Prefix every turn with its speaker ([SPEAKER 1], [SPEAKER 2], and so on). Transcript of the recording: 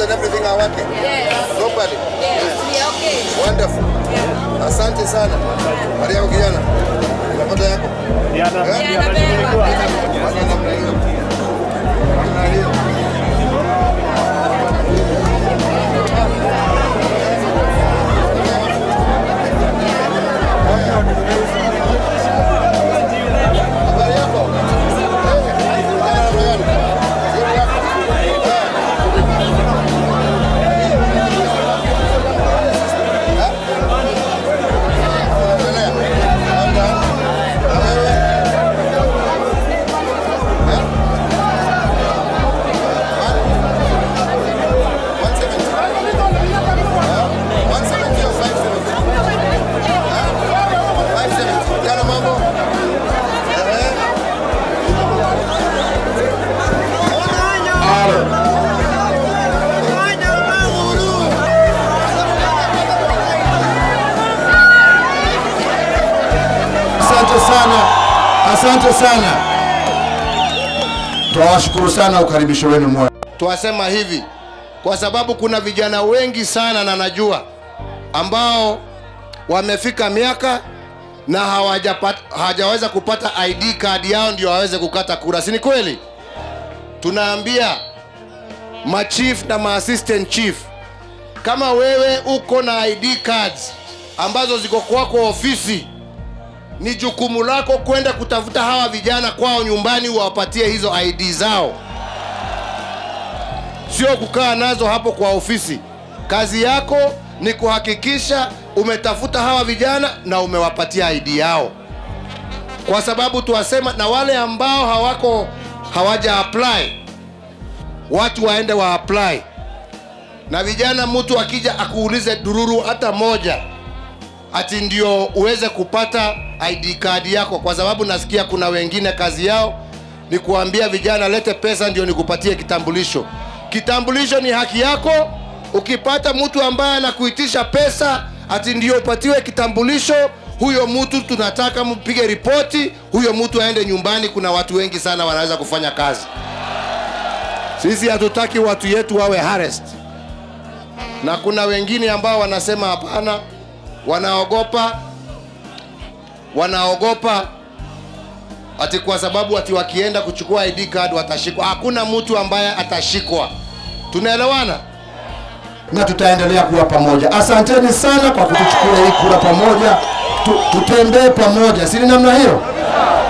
[SPEAKER 1] and everything are working
[SPEAKER 2] Yes.
[SPEAKER 1] properly.
[SPEAKER 2] Yes. We are okay.
[SPEAKER 1] Wonderful. Asante sana. Maria yako kijana. Unapata yako?
[SPEAKER 3] Diana,
[SPEAKER 1] Eh?
[SPEAKER 3] Diana, nilikuwa.
[SPEAKER 1] Fanya namna hiyo. Namna hiyo. Habari yako? Eh, kijana namna gani? Sio yako? Eh. Endelea. Labda. Na wewe? Eh? One seventy. Eh? One seventy or five seventy? Eh? Five seventy. Kijana mambo? Eh?
[SPEAKER 4] Asante sana, asante sana. Tunawashukuru sana ukaribisho wenu mwema.
[SPEAKER 1] Twasema hivi kwa sababu kuna vijana wengi sana na najua ambao wamefika miaka na hawajapata hawajaweza kupata ID card yao ndio waweze kukata kura, si ni kweli? Tunaambia machief na maassistant chief, kama wewe uko na ID cards ambazo ziko kwako ofisi, ni jukumu lako kwenda kutafuta hawa vijana kwao nyumbani, uwapatie hizo ID zao sio kukaa nazo hapo kwa ofisi. Kazi yako ni kuhakikisha umetafuta hawa vijana na umewapatia ID yao, kwa sababu tuwasema na wale ambao hawako hawaja apply, watu waende wa apply. Na vijana, mtu akija akuulize dururu hata moja, ati ndio uweze kupata ID card yako, kwa sababu nasikia kuna wengine kazi yao ni kuambia vijana lete pesa ndio nikupatie kitambulisho. Kitambulisho ni haki yako. Ukipata mtu ambaye anakuitisha pesa ati ndio upatiwe kitambulisho, huyo mtu tunataka mpige ripoti, huyo mtu aende nyumbani. Kuna watu wengi sana wanaweza kufanya kazi. Sisi hatutaki watu yetu wawe harassed, na kuna wengine ambao wanasema hapana, wanaogopa wanaogopa ati kwa sababu ati wakienda kuchukua ID card watashikwa. Hakuna mtu ambaye atashikwa. Tunaelewana?
[SPEAKER 4] na tutaendelea kuwa pamoja. Asanteni sana kwa kutuchukua hii kura pamoja, tu, tutembee pamoja, si ni namna hiyo?